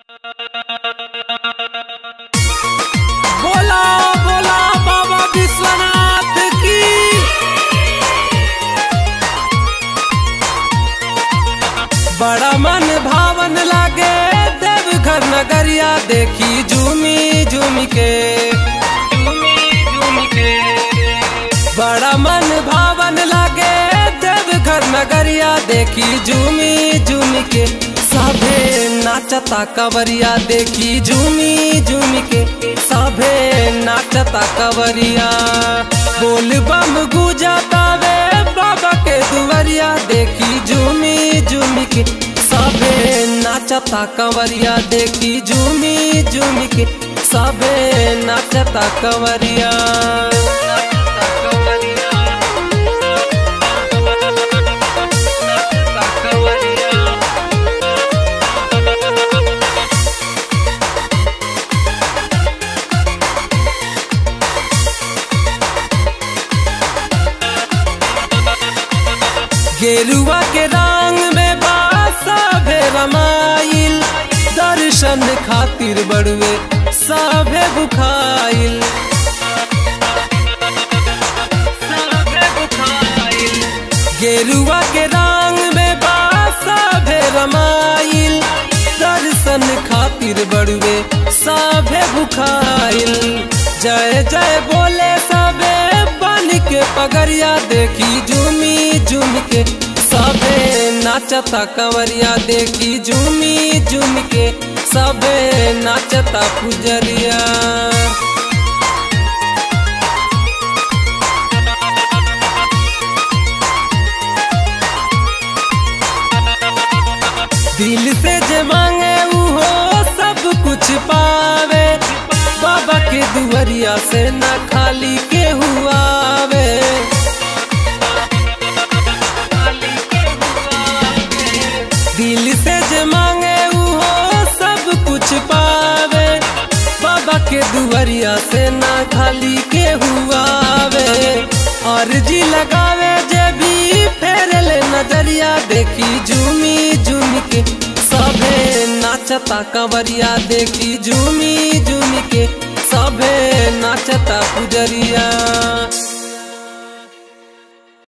बोला बोला बाबा विश्वनाथ की बड़ा मन भावन लागे देवघर नगरिया देखी झूमी झूमी के बड़ा मन भावन लागे देवघर नगरिया देखी झूमी झूमी के सभे नाचता कवरिया देखी झूमी झूमी के सभे नाचता कवरिया बोल बम गुजाता वे बाबा के दुवरिया देखी झूमी झूमी के सभे नाचता कंवरिया देखी झूमी झूमी के सभे नाचता कंवरिया नाचता कंवरिया नाचता कंवरिया गेरुआ के रंग में बासा भे रमाइल दर्शन खातिर बड़ुए साभे बुखाइल गेरुआ के रंग में बासा भे रमाइल दर्शन खातिर बड़ुए साभे बुखाइल जय जय बोले सबे बन के पगरिया देखी झूमी झूम के सबे नाचता कंवरिया देखी झूमी झूम के सबे नाचता पुजरिया दिल से जे मांगे उहो सब कुछ पावे बाबा के दुवरिया से ना खाली के हुआवे दिल से जे मांगे उहो सब कुछ पावे बाबा के दुवरिया से ना खाली के हुआवे अर्जी लगावे जे भी फेर ले नजरिया देखी झूमी झूमी के सभे नाचता कंवरिया देखी झूमी झूमी के सभे नाचता पुजरिया